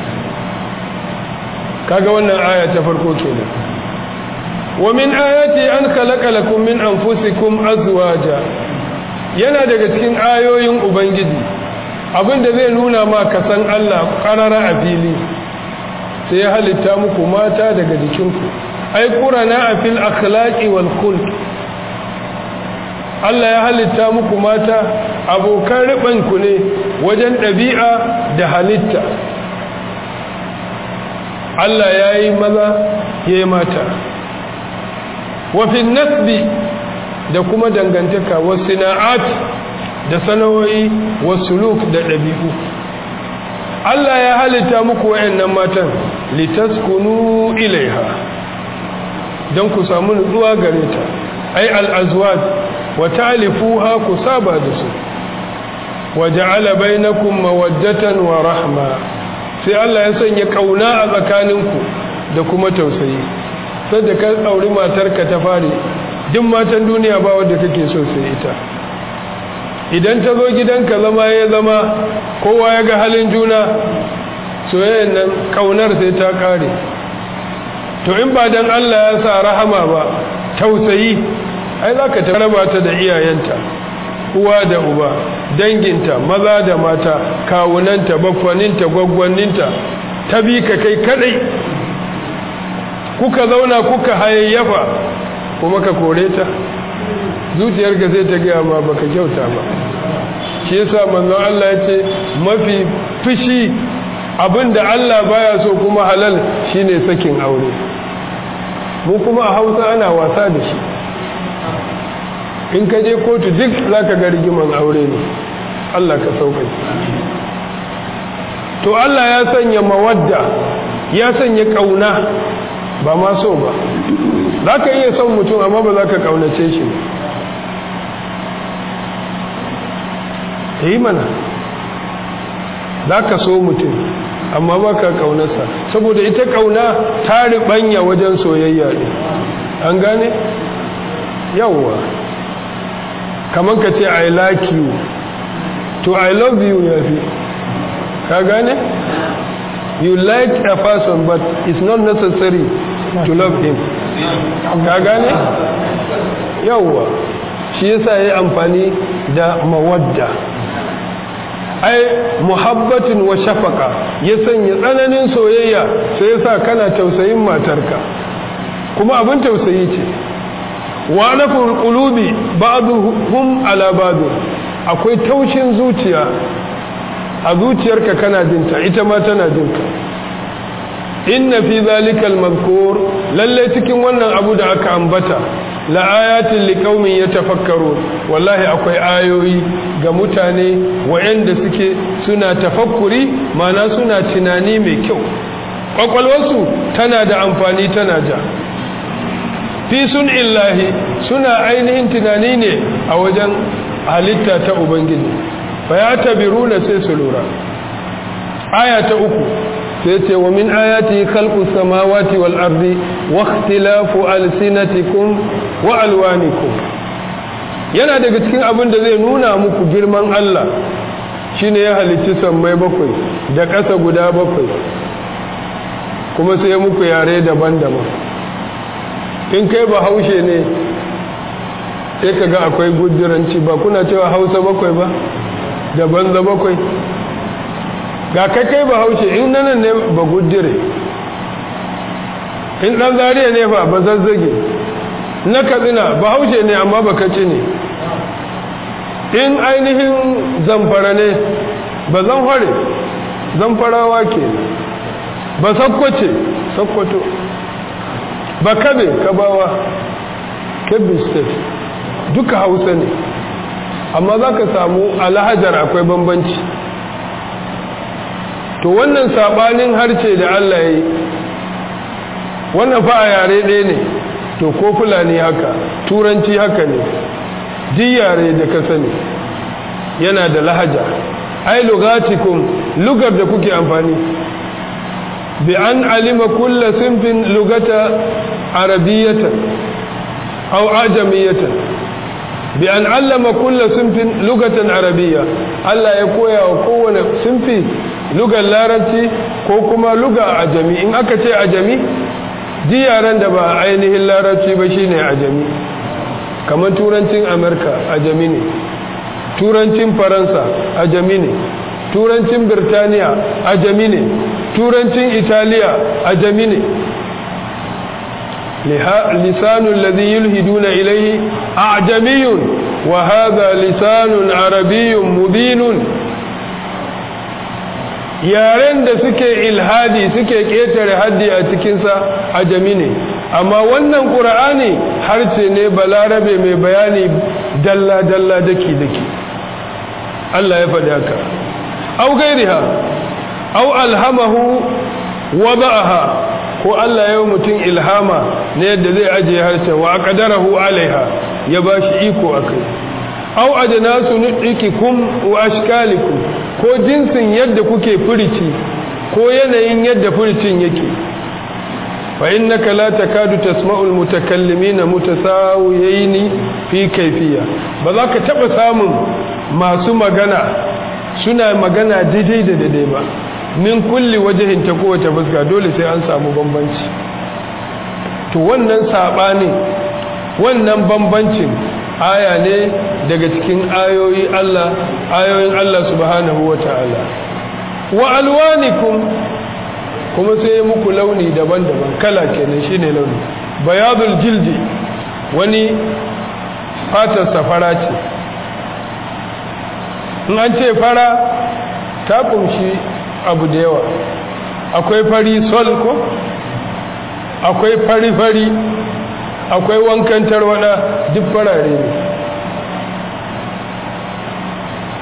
kaga wannan aya ta farko kenan wa min ayati an khalaqa lakum min anfusikum azwaja yana daga cikin ayoyin ubangiji abinda zai nuna ma ka san Allah qarara a fili sai ya halitta muku mata daga jikinku ai qurana a fil akhlaqi wal khulq Allah ya halitta muku mata abokan ribanku ne wajen ɗabi'a da halitta Allah ya yi maza ya yi mata wafin nasbi da kuma dangantaka wasu na'at da sana'o'i wasu luk da ɗabi'u Allah ya halitta muku wa'yannan matan litaskunu ilaiha don ku samu nutsuwa gare ta ai al'azwad wa ta'alifuha ku saba da su wa ja'ala bainakum mawaddatan wa rahma sai Allah ya sanya kauna a tsakaninku da kuma tausayi sai da ka auri matarka ta fare duk matan duniya ba wanda kake so sai ita idan ta zo gidanka zama ya zama kowa ya ga halin juna soyayyen nan kaunar sai ta kare to in ba dan Allah ya sa rahama ba tausayi ai zaka ta raba ta da iyayenta uwa da uba danginta maza da mata kawunanta baffaninta gwaggwanninta ta bi ka kai kadai kuka zauna kuka hayayyafa kuma ka kore ta zuciyarka sai ta gaya ma baka kyauta ba shi yasa manzon Allah ya ce mafi fushi abinda Allah baya so kuma halal shine sakin aure mu kuma a Hausa ana wasa da shi in ka je kotu duk za ka ga rigiman aure ne Allah ka sauƙai to Allah ya sanya mawadda ya sanya ƙauna ba ma so ba za ka iya son mutum amma ba za ka ƙaunace shi yi mana za ka so mutum amma ba ka ƙaunarsa saboda ita ƙauna ta riɓanya wajen soyayya ne an gane yawwa kamar ka ce i like you to i love you ya fi ka gane you like a person but it's not necessary to love him ka gane yawwa shi yasa ya yi amfani da mawadda ai muhabbatin wa shafaka ya sanya tsananin soyayya sai yasa kana tausayin matarka kuma abin tausayi ce wa nafur qulubi ba'dhum ala ba'd akwai taushin zuciya a zuciyarka kana jinta ita ma tana jinka inna fi zalikal mazkur lalle cikin wannan abu da aka ambata la ayatin liqaumin yatafakkarun wallahi akwai ayoyi ga mutane wayanda suke suna tafakkuri mana suna tunani mai kyau kwakwalwarsu tana da amfani tana ja fi sun illahi suna ainihin tunani ne a wajen halitta ta ubangiji fa ya tabiru na sai su lura aya ta uku sai ce wa min ayati khalqu samawati wal ardi wa ikhtilafu alsinatikum wa alwanikum yana daga cikin abin da zai nuna muku girman Allah shine ya halicci sammai bakwai da ƙasa guda bakwai kuma sai muku yare daban-daban in kai ba haushe ne sai ka ga akwai gujiranci ba kuna cewa hausa bakwai ba da banza bakwai ga kai kai ba haushe in nanan ne ba gujire in dan zariya ne fa ba zazzage na katsina ba haushe ne amma ba kaci ne in ainihin zamfara ne ba zamfare zamfarawa ke ba sakkwace sakkwato ba kabe kabawa kebbi state duka hausa ne amma za ka samu alhajar akwai bambanci to wannan sabanin harce da Allah ya yi wannan fa a yare ɗaya ne to ko fulani haka turanci haka ne duk yare da ka sani yana da lahaja ai lugatikum lugar da kuke amfani bi an alima kulla sinfin lugata arabiyatan aw ajamiyatan bi an allama kulla sinfin lugatan arabiyya Allah ya koya wa kowane sinfi lugar larabci ko kuma luga ajami in aka ce ajami ji yaren da ba ainihin larabci ba shine ajami kamar turancin amurka ajami ne turancin faransa ajami ne turancin birtaniya ajami ne turancin italiya ajami ne lisanu alladhi yulhiduna ilayhi a'jamiyun wa hadha lisanun arabiyyun mubinun yaren da suke ilhadi suke ketare haddi a cikinsa ajami ne amma wannan ƙura'ani harce ne balarabe mai bayani dalla-dalla daki-daki Allah ya faɗi haka au gairiha au alhamahu wada'aha ko Allah ya mutum ilhama na yadda zai ajiye harshe wa aqdarahu alaiha ya bashi iko akai au ajnasu nudikikum wa ashkalikum ko jinsin yadda kuke furici ko yanayin yadda furicin yake fa innaka la takadu tasma'u almutakallimina mutasawiyaini fi kayfiyya ba za ka taba samun masu magana suna magana daidai da daidai ba min kulli wajihin ta kowace fuska dole sai an samu bambanci to wannan sabanin wannan bambancin aya ne daga cikin ayoyi Allah ayoyin Allah subhanahu wata'ala wa alwanikum kuma sai muku launi daban-daban kala kenan shine launi bayadul jildi wani fatar safara ce in an ce fara ta kunshi abu da yawa akwai fari sol ko akwai fari-fari akwai wankan tarwada duk farare ne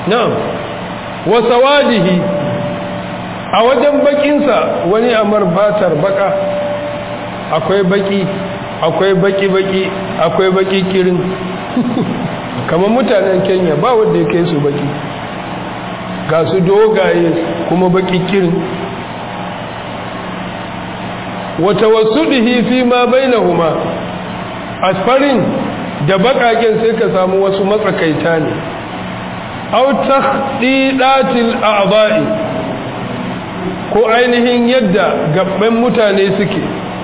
na'am wa sawadihi a wajen bakinsa wani amar batar baka akwai baki akwai baki-baki akwai baki kirin kamar mutanen kenya ba wanda ya kai su baki ga su dogaye kuma baki kirin wata wasu fi ma bainahuma asfarin da bakaken sai ka samu wasu matsakaita ne au takhdidatil a'dha'i ko ainihin yadda gabban mutane suke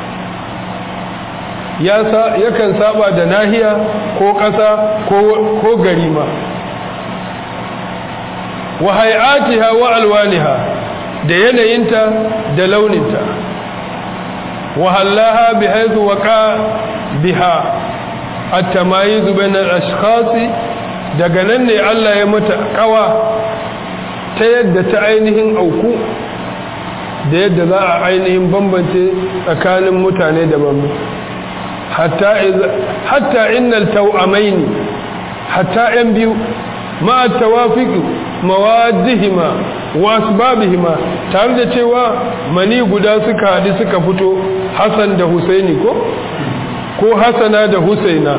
yakan saba da nahiya ko ƙasa ko gari ma wa hay'atiha wa alwaniha da yanayinta da launinta wa hallaha bi haythu waqa biha at-tamayiz bayna al-ashkhas daga nan ne Allah ya mata kawa ta yadda ta ainihin auku da yadda za a ainihin bambance tsakanin mutane daban hatta innal tawamaini hatta yan biyu ma tawafiq mawadihima wa asbabihima tare da cewa mani guda suka hadu suka fito Hassan da Husaini ko ko Hassana da Husaina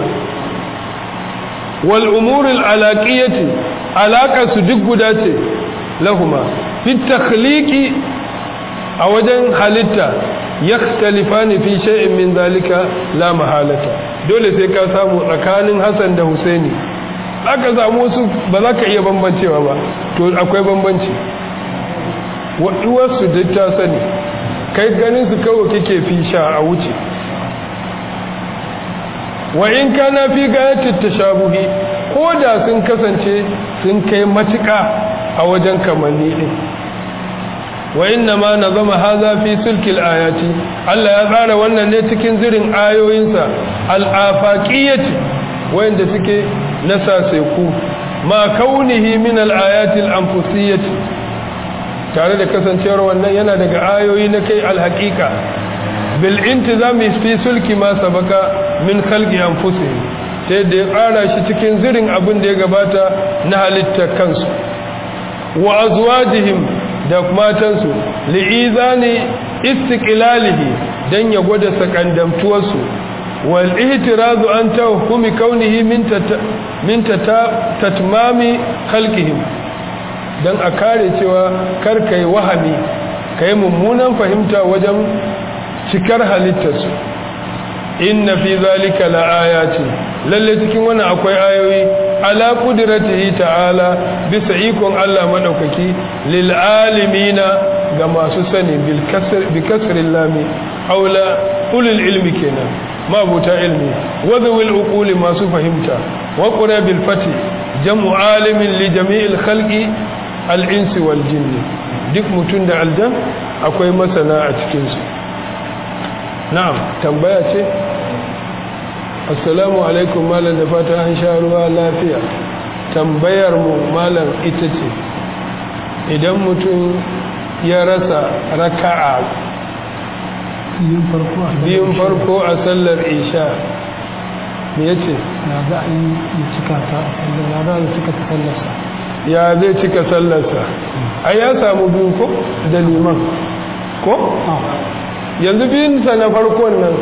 wal umur al alaqiyati alaka su duk guda ce lahuma fi takhliqi a wajen halitta yakhtalifani fi shay'in min zalika la mahalata dole sai ka samu tsakanin Hassan da Husaini aka samu su ba za ka iya bambancewa ba to akwai bambanci wasu duk ta sani kai ganin su kawai kake fi sha a wuce wa in kana fi gayatit tashabuhi ko da sun kasance sun kai matuƙa a wajen kamanni din wa inna ma nazama hadha fi sulkil ayati Allah ya tsara wannan ne cikin zirin ayoyinsa al-afaqiyati wanda suke nasa ku ma kaunihi min al-ayati al-anfusiyyati tare da kasancewar wannan yana daga ayoyi na kai al-haqiqa bil intizami fi sulki ma sabaka min khalqi anfusihim sai da ya tsara shi cikin zirin abin da ya gabata na halittar kansu wa azwajihim da matansu li'izani istiqlalihi dan ya gwada sakandamtuwarsu wal ihtirazu an tawhumi kaunihi min min tatmami khalqihim dan a kare cewa kar kai wahami kai mummunan fahimta wajen cikar halittarsu inna fi zalika laayatin lalle cikin wannan akwai ayoyi ala qudratihi ta'ala bisa ikon Allah madaukaki lil alimina ga masu sani bil kasr bi kasril lami aula ulul ilmi kenan mabuta ilmi wa dhul uquli masu fahimta wa qura bil fati jam'u alimin li jami'il khalqi al insi wal jinni duk mutun da aljan akwai masana a cikin su na'am tambaya ce assalamu alaikum malam da fata an sha ruwa lafiya tambayar mu malam ita ce idan mutum ya rasa raka'a biyun farko a sallar isha me ya ce ya za a yi ya cika ta ya za a cika ta sallarsa ya zai cika sallarsa a ya samu biyu ko da liman ko yanzu biyunsa na farkon nan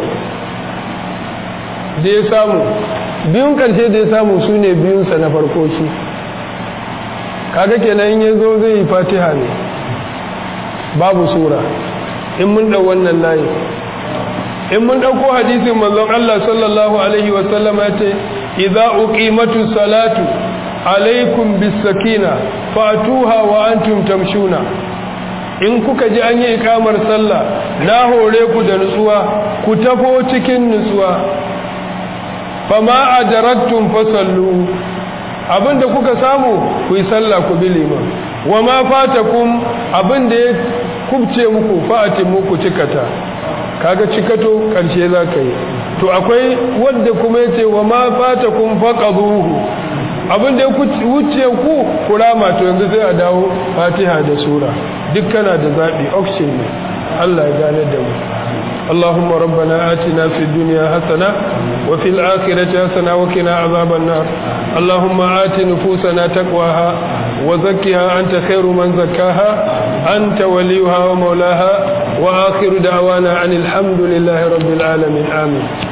da ya samu biyun karshe da ya samu su ne biyunsa na farko shi kaga kenan ya zo zai yi fatiha ne babu sura in mun ɗau wannan layi in mun ɗauko hadisin manzon Allah sallallahu alaihi wasallam ya ce idza uqimatu salatu alaikum bis sakina fatuha wa antum tamshuna in kuka ji an yi ikamar sallah na hore ku da nutsuwa ku tafo cikin nutsuwa fama adaraktum fasallu abinda kuka samu ku yi sallah ku bi liman wa ma fatakum abinda ya kubce muku fa'atin muku cikata kaga cikato karshe za ka yi to akwai wadda kuma yace wa ma fatakum faqaduhu abinda ya wuce ku kurama to yanzu sai a dawo fatiha da sura duk kana da zaɓi auction ne Allah ya gane da mu اللهم ربنا آتنا في الدنيا حسنة وفي الآخرة حسنة وقنا عذاب النار اللهم آت نفوسنا تقواها وزكها أنت خير من زكاها أنت وليها ومولاها وآخر دعوانا عن الحمد لله رب العالمين آمين